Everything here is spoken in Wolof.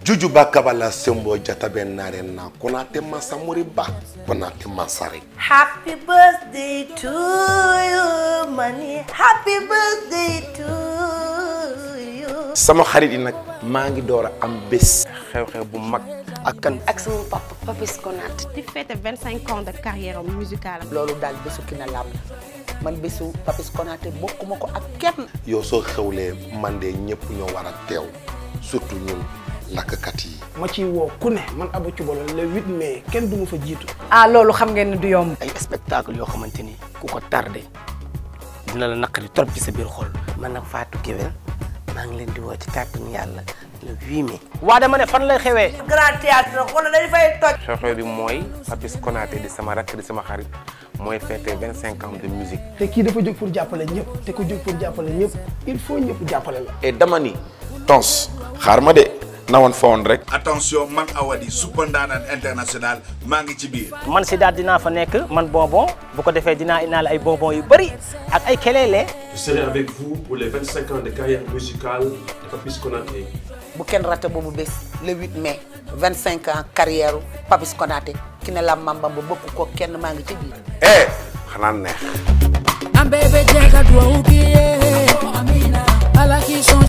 jujuba kabala sembo jatabe nare na konate masamuri ba konate masare Happy birthday to you, money. Happy birthday to you. sama xarit yi nag maa ngi door a am bés xew-xew bu mag ak kan ak sama papa Papis Konaté di fête 25 ans de carrière musicale loolu daal bésu ki na lam la man bésu Papis Konaté bokkuma ko ak kenn yow soo xewlee man de ñëpp ñoo war a teew surtout ñun lakkkat yi ma ciy woo ku ne man Abou Thioubalo le 8 mai kenn du ma fa jiitu ah loolu xam ngeen ne du yomb ay spectacle yoo xamante ni ku ko tardé dina la naqari trop ci sa biir xol man nag Fatou Guewel maa ngi leen di woo ci kàttanu yàlla le 8 mai waa dama ne fan lay xewee Grand théâtre xoolal dañ fay toj. xew-xew bi mooy Papis Konaté di sama rakk di sama xarit mooy fêté 25 ans de musique te kii dafa jóg pour jàppale ñëpp te ku jóg pour jàppale ñëpp il faut ñëpp jàppale la et dama ni tons xaar ma de nawoon fa woon rek attention man Awadi super ndaanaan international maa ngi ci biir man si daal dinaa fa nekk man bonbon bu ko defee dinaa indaale ay bonbon yu bëri ak ay keleele Je serai avec vous pour les 25 ans de carrière musicale de Papis Konaté. bu kenn raté boobu bés le 8 mai 25 ans carrière Papis Konaté ki ne la mambam ba bëgg ko kenn maa ngi ci biir eh xanaa neex I'm baby Jack, I do okay. I like it, so